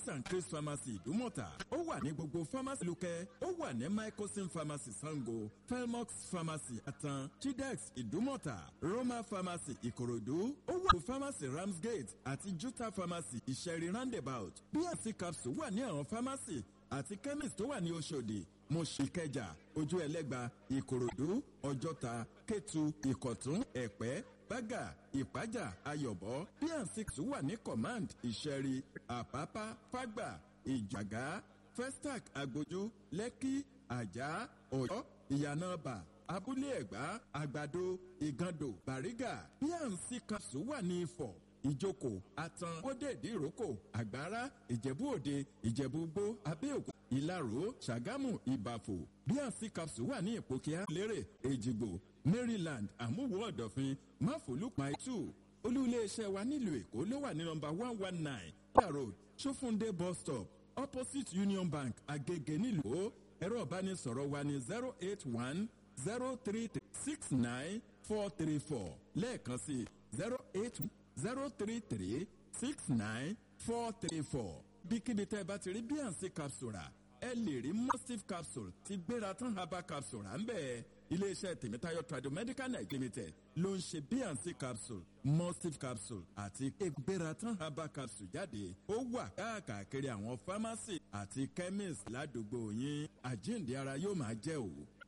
chris and chris pharmacy ìdúmọ̀tà ó wà ní gbogbo pharmacy lukẹ́ ó wà ní mycosin pharmacy sango felmox pharmacy atan chidex ìdúmọ̀tà roma pharmacy ìkòròdú ó wà ní pharmacy ramsgate àti juta pharmacy ìṣẹ̀rí roundabout bnc capsule wà ní àwọn pharmacy àti chemist tó wà ní oṣòdì mọ̀ṣíkẹjà ojú ẹlẹ́gba ìkòròdú ọjọ́ta kétu ìkọ̀tún ẹ̀pẹ́ bága ìpájà ayọ̀bọ bnc wà ní command ìṣẹ̀rí àpápá fágbà ìjàgá festac agbójú lẹ́kí àjà ọ̀yọ́ ìyànàbà abúlé ẹ̀gbá àgbàdo ìgàndò bàrígà bnc capsule wà ní ifọ̀ ìjókòó àtàn kódèdè ìrókò àgbára ìjẹ̀bú òde ìjẹ̀bú gbó abẹ́òkú ìlaró ṣàgámù ìbàfò bnc capsule wà ní ìpòkíà lérè èjìgbò maryland àmúwò ọ̀dọ̀fin máfòlùpàá two olú-iléeṣẹ́ wa nílùú èkó ló wà ní nọmba one one nine kódà road sófúndé bus stop opposite union bank agege nílùú ẹ̀rọ ìbánisọ̀rọ̀ wa ní zero eight one zero three six nine four three four lẹ́ẹ̀kan sí zero eight zero three three six nine four three four bíkíbi tẹ́ ẹ bá ti rí bnc capsule rà ẹ lè rí mustif capsule ti gbéra tán herbal capsule rà ń bẹ́ẹ̀ iléeṣẹ́ tèmítáyọ̀ tradomedical night limited ló ń ṣe bnc capsule mustif capsule àti gbératan herbal capsule jáde ó wà káàkiri àwọn pharmacy àti chemist ládùúgbò yín àjíǹde ara yóò máa jẹ́ òwò.